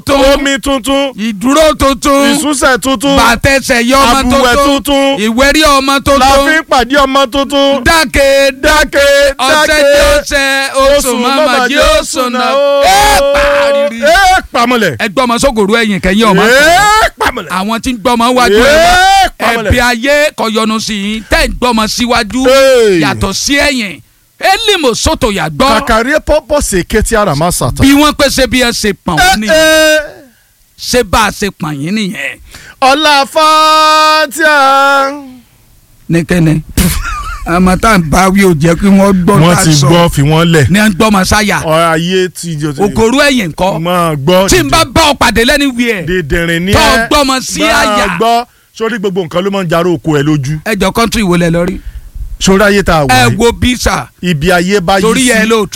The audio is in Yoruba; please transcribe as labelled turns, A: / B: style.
A: tuntun
B: omi tuntun
A: ìdúró tuntun
B: ìsúnṣẹ̀ tuntun
A: bàtẹsẹ̀ yọ ọmọ
B: àbùwẹ̀
A: tuntun
B: tuntun
A: ìwérí ọmọ
B: la fi
A: tuntun
B: ń pàdé ọmọ tuntun
A: dákè
B: dákè
A: ọ̀sẹ̀
B: dákè
A: tí ó ṣe oṣù mọ́mọ́ jí oṣù náà ẹ pàrírí
B: ẹ pàmọ́lẹ̀
A: ẹ gbọ́mọ sógòrò ẹ̀yìn kẹ́yìn ọmọ
B: ẹ pàmọ́lẹ̀
A: àwọn tí ń gbọ́mọ wájú ẹ
B: ẹ pàmọ́lẹ̀
A: ẹbí ayé kọyọnu sí i tẹ́ ń gbọ́mọ síwájú
B: Hey.
A: yàtọ̀ sí ẹ̀yìn élìmọ sọ́tò yàgbọ́
B: kàkàrí pọ́pọ́ sèké tí ara máa sàtọ̀.
A: bí wọ́n pèsè bí ẹ ṣe pọ̀n wọ́n nìyẹn
B: ẹ
A: ṣé bá a ṣe pọ̀n yín nìyẹn
B: ọ̀la fatia.
A: nìkẹ́ni àmọ́ tá à ń bá wí ò jẹ́ kí wọ́n gbọ́
B: wọ́n
A: tá a
B: ti
A: sọ
B: gbọ́ fi wọ́n lẹ̀
A: ní à ń gbọ́mọ sáyà
B: ọ̀rọ̀ ayé ti jọ ti.
A: ògòrú ẹ̀yìn ńkọ́
B: máa gbọ́
A: tí n bá bá ọ pàdé lẹ́ni wí ẹ̀
B: dèdèrìn ní
A: tó
B: ẹ
A: gbọ́mọ sí àyà
B: máa gbọ́ sórí gbogbo nǹkan ló máa ń jaró oko ẹ lójú
A: ẹjọ́ kọ́ńtù ìwọlẹ̀ lọ rí
B: sórí ayé tá a wà
A: ẹ
B: yìí
A: wo bísà
B: ibi ayé bá yí
A: torí
B: sí
A: ẹ lóòótọ́